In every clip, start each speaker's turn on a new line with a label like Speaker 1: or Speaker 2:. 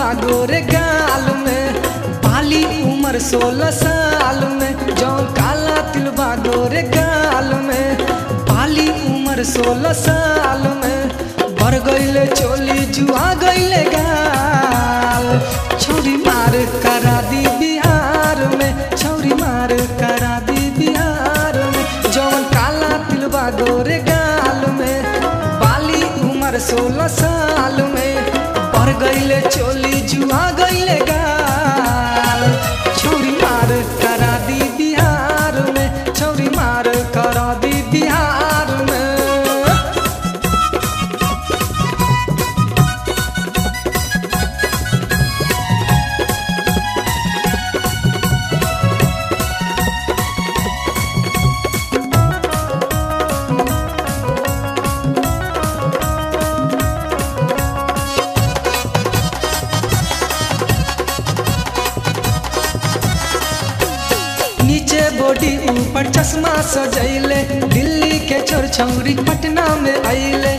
Speaker 1: गोरे गाल में पाली उम्र सोलह साल में जौन काला तिलबा गोरे गाल में पाली उम्र सोलह साल में भर गईले चोली जुआ गईले गाल छौरी मार करा दी बिहार में छौरी मार करा दी बिहार में जौन काला तिलबा गोरे गाल में बाली उम्र सोलह साल में भर गईले चोली जुआ गईले गाल छौरी मार करा दी बिहार में छौरी मार करा दी बिहार में नीचे बॉडी ऊपर चश्मा सजैले दिल्ली के छोर छौरी पटना में अइले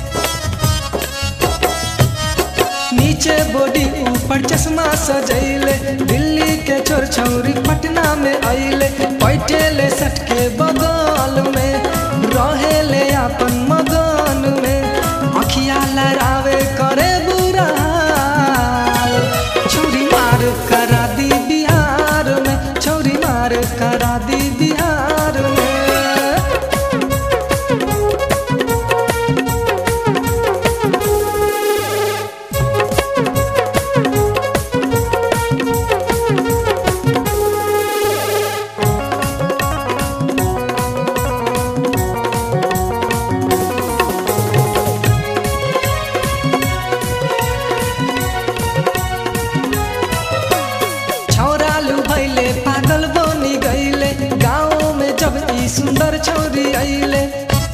Speaker 1: नीचे बॉडी ऊपर चश्मा सजैले दिल्ली के छोर छौरी पटना में अइले बैठेले सट के बगल में रहेले अपन मगन में अखिया लड़ावे करे बुरा हाल। छौरी मार करा दी बिहार में छौरी मार करा दी बिहार में छौरालू भैले पागल बनी गईले गाँव में जब ई सुंदर छौरी अइले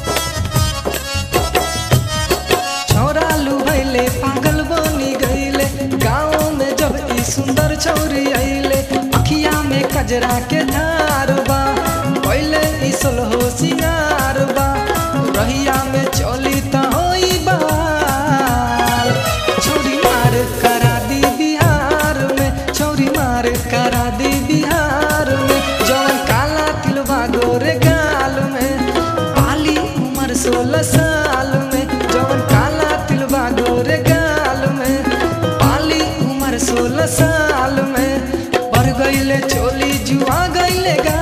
Speaker 1: छौरालू भैले पागल बनी गईले गाँव में जब ई सुंदर छौरी अइले अखिया में कजरा के धार बा पहले ई सोलहो सिंगार बा रहिया में चली त होई बहार छौरी मार करा दी बिहार में छौरी मार करा दी बिहार में जौन काला तिलवा गोरे गाल में पाली उम्र सोलह साल में जौन काला तिलवा गोरे गाल में पाली उम्र सोलह साल में बढ़ गईले चोली जुआ गईले गाल